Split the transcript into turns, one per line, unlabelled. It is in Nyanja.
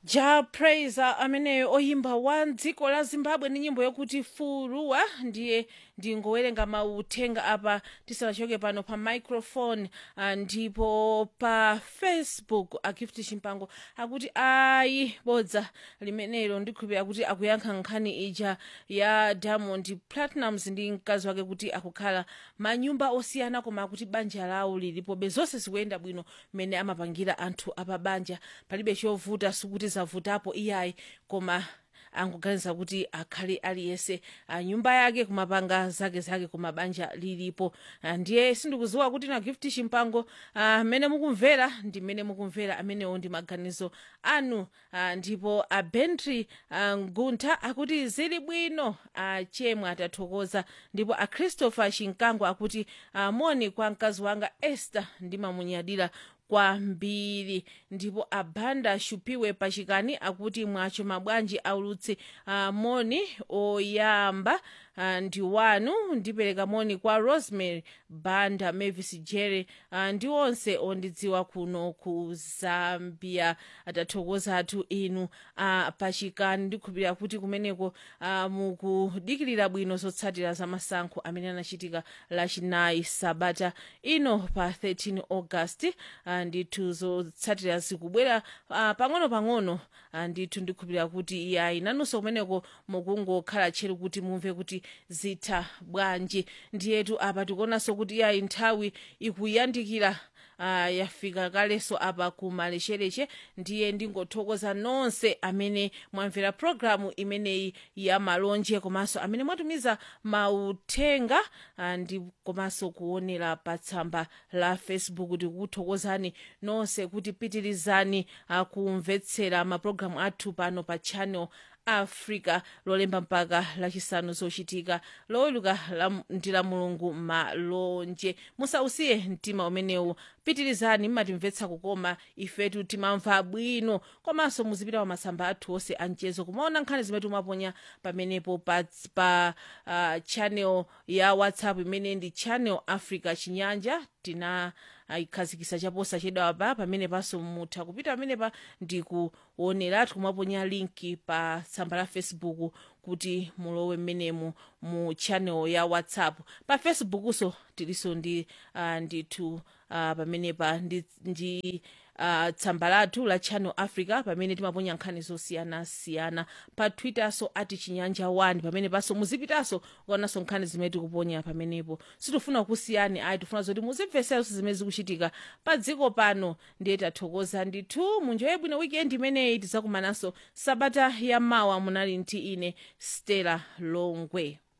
ja praiser ameneyo oyimba wa dziko la zimbabwe ndi nyimbo yokuti fuluwa ndiye ndingowerenga mauthenga apa tisanachoke pano pa microphone ah, ndipo pa facebook agift chimpango akuti ayi bodza limenelo ndikhulupirira kuti akuyankha nkhani ija ya diamond platinums ndi mkazi wake kuti akukhala manyumba osiyana koma akuti banja lawo lilipobe zonse zikuyenda bwino mmene amapangira anthu apabanja palibe chovuta sikuti zavutapo iyayi koma angoganiza kuti akhale aliyese ah, nyumba yake kumapanga zake zake koma banja lilipo Ah, ndiye sindikuziwa kuti na gift chimpango amene mukumvera ndi mmene mukumvera amenewo ndi maganizo anu Ah, ndipo abentry nguntha akuti zili bwino achemwe atathokoza ndipo achristopher chinkango akuti ah, moni kwa mkazi wanga esther ndimamunyadira kwambiri ndipo abanda shupiwe pachikani akuti mwacho mabwanji aulutsi uh, moni oyamba uh, ndi wanu ndipereka moni kwa rosemary banda mavis jerry uh, ndi onse ondidziwa kuno ku zambia atathokoza athu inu uh, pachikani ndikhulupirira kuti kumeneko uh, mukudikirira bwino zotsatira za masankho amene anachitika lachinayi sabata ino pa 13 august uh, ndithu zotsatira zikubwera uh, pang'ono-pang'ono uh, ndithu ndikhulupirira kuti iyayi nanunso kumeneko mukungokhala tcheru kuti mumve kuti zitha bwanji ndiyetu apa tikuonanso kuti iyayi nthawi ikuyandikira uh, yafika kalenso apa ku malechereche ndiye ndingothokoza nonse amene mwamvera programu imeneyi ya malonje komanso amene mwatumiza mauthenga uh, ndi komanso kuonera pa tsamba la facebook tikukuthokozani nonse kuti pitirizani uh, kumvetsera mapulogalamu athu pano pa channel africa lolemba mpaka lachisanu zochitika loweluka la- ndi la mulungu malonje musausiye mtima umenewu pitirizani mmatimvetsa kukoma ifetu timamva bwino komanso muzipita pa masamba athu onse anchezo kumaona nkhani zimene timaponya pamenepo pa, pa uh, channel ya whatsapp imene ndi channel africa chinyanja tina ayikhazikisa chaposa chedwa pa pamene panso mutha kupita pamenepa ndi kuoneratu kumaponya linki pa tsamba la facebook kuti mulowe mmenemu mu channel ya whatsapp pa facebookunso tilinso ndi uh, ndithu uh, pamenepa ndi, ndi uh, tsamba lathu la channel africa pamene timaponya nkhani zosiyanasiyana pa twitterso ati chinyanja 1 pamene panso muzipitanso kuonanso nkhani zimene tikuponya pamenepo sitifuna kusiyani ayi tifuna zoti muzimveseranso zimene zikuchitika pa dziko pano ndiye tathokoza ndithu munjoye bwino weekend imeneyi tidzakumananso sabata ya mawa munali ndi ine stella longwe